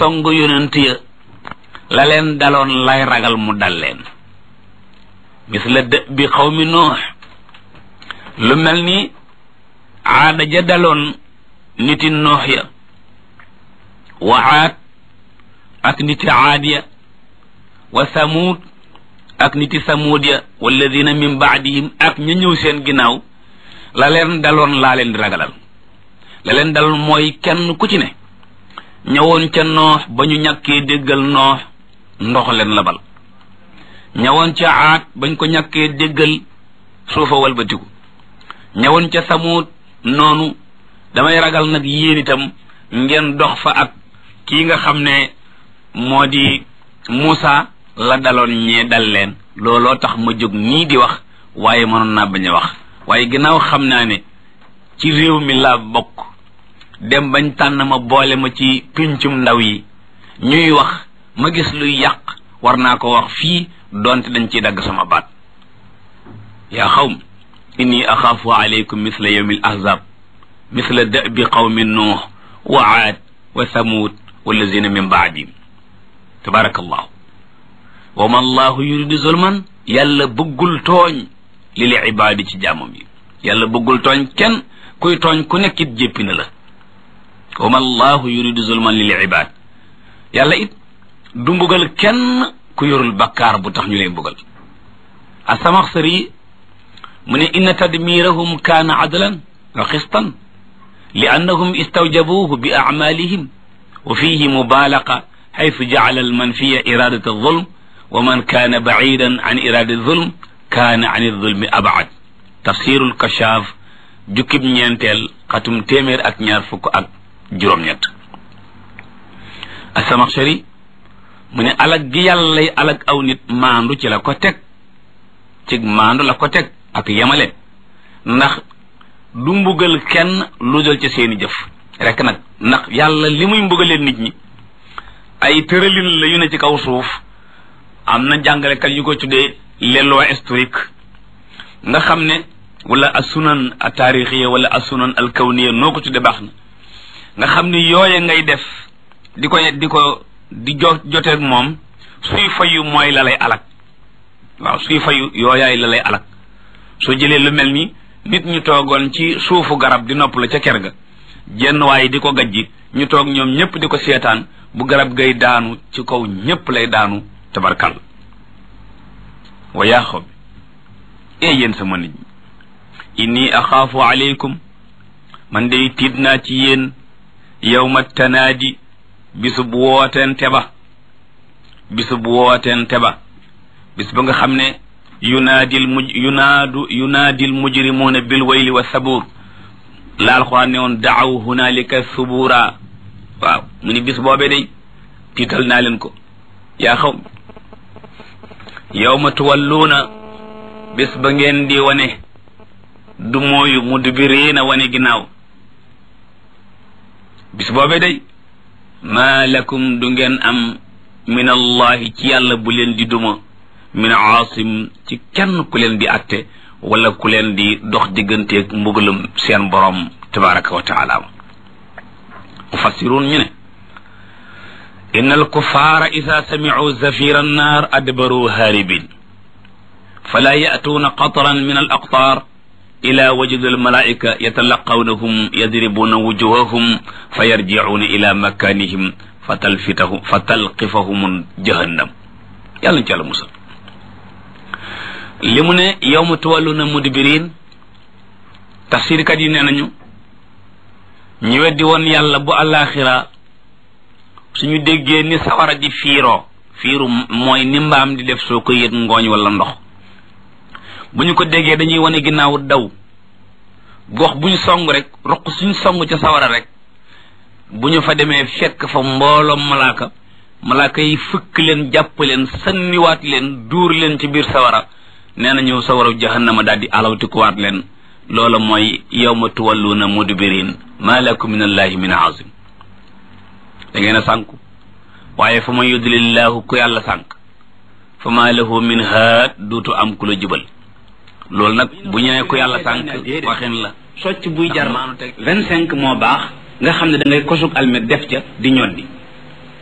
song yonent ya la leen daloon lay ragal mu dal leen misla dë bi xawmi noox lu mel ni aada ja daloon niti noox ya wa aad ak niti aad ya wa samuud ak niti samuud ya walladina min baadihim ak ña ñëw seen ginnaaw la leen daloon laa leen di ragalal la leen daloon mooy kenn ku ci ne ñëwoon ca noox ba ñu ñàkkee déggal noox ndox leen labal ñëwoon ca aat bañ ko ñàkkee déggal suufa walbatiku ñëwoon ca samuud noonu damay ragal nag yéen itam ngeen dox fa ak kii nga xam ne moo di Muusa la daloon ñee dal leen looloo tax ma jóg nii di wax waaye mënoon naa bañ a wax waaye ginnaaw xam naa ne ci réew mi laa bokk dem bañ tànn ma boole ma ci pincum ndaw yi ñuy wax ma gis luy yàq war naa ko wax fii donte dañ ciy dagg sama baat yaa xawm inni axaafu alaykum misla yawmi al ahzab misla da'bi qawmi nuux wa aad wa thamud wallazina min baadihim tabarakallahu wa ma allahu yuridu zulman yàlla bëggul tooñ lil ibaadi ci jaamam yi yàlla bëggul tooñ kenn kuy tooñ ku nekkit jéppi na la wa ma allahu yuridu zulman lil ibaad yàlla it du mbugal kenn ku yorul bakkaar bu tax ñu lay mbugal asamaxsari mu ne inna tadmirahum kaana adlan wa xistan li annahum istawjabuhu bi acmalihim wa fihi mubalaqa xaytu jacala almanfiya iradat alzulm wa man kaana bacidan an irada alzulm kaana an alzulmi abcad tafsiru lkashaaf jukkib ñeenteel xatum téeméer ak ñaar fukk ak juróom-ñett asamaxsari mu ne alag gi yàlla lay alag aw nit maandu ci la ko teg ci maandu la ko teg ak yemale ndax du mbugal kenn lu dul ca seeni jëf rek nag ndax yàlla li muy mbugalee nit ñi ay tëralin la yu ne ci kaw suuf am na jàngalekat yu ko tuddee les lois historiques nga xam ne wala asunan a taarixiya wala asunan al kawniya noo ko tuddee baax na nga xam ne yooye ngay def di ko di ko di jo joteeg moom suy fayu mooy la lay alak waaw suy fayu yooyaay la lay alak soo jëlee lu mel ni nit ñu toogoon ci suufu garab di nopp la ca ker ga jenn waaye di ko gajji ñu toog ñoom ñëpp di ko seetaan bu garab gay daanu ci kaw ñëpp lay daanu tabarkal wa yaa xaw bi ee yéen sama nit ñi inni axaafu aleykum man day tiit naa ci yéen yawma tanaadi bisub wootente ba bisub wootente ba bis ba nga xam ne yunaadil muj yunaadu yunaadil mujrimuuna bil wayli wa sabuur la alxuraan ne woon daaw hunaalika subuura waaw mu ni bis boobee day tiital naa leen ko yaa xaw yawma tuwalluuna bis ba ngeen di wane du mooyu mudbiriina wane ginnaaw bis boobee day maa lakum du ngeen am min allahi ci yàlla bu leen di duma min aasim ci kenn ku leen di atte wala ku leen di dox digganteeg mbugalum seen borom tabaraka wa taala mufassiruun ñu ne inna alkuffara ida samicuu zafira annaar adbaruu haaribin fala ya'tuuna qatran min alaqtaar ila wajudi almalaika yatalaqawnahum yadribuuna wujuhahum fa yarjicuuna ila makanihim fa talfitahum fa talqifahum jahannam yàlla ci yàlla musal li mu ne yawma tuwalluna mudbirin tafsirkat yi nee nañu ñi weddi woon yàlla bu àllaaxira suñu déggee ni sawara di fiiroo fiiru mooy ni mbaam di def soo ko yët ngooñ wala ndox bu ñu ko déggee dañuy wane ginnaaw daw gox bu ñu song rek roq suñ song ca sawara rek bu ñu fa demee fekk fa mbooloom malaaka malaaka yi fëkk leen jàpp leen sanniwaat leen duur leen ci biir sawara nee na ñëw sawara jahannama daal di alawtikuwaat leen loola mooy yawma tuwalluuna mudbirin ma lakum min allahi min azim da ngeen a sànku waaye fa man yudlillahu ku yàlla sànk fa ma lahu min haad duutu am ku la jubal loolu nag bu ñu nee ku yàlla sànk waxin la socc buy jar vingt cinq moo baax nga xam ne da ngay kosug almet def ca di ñoddi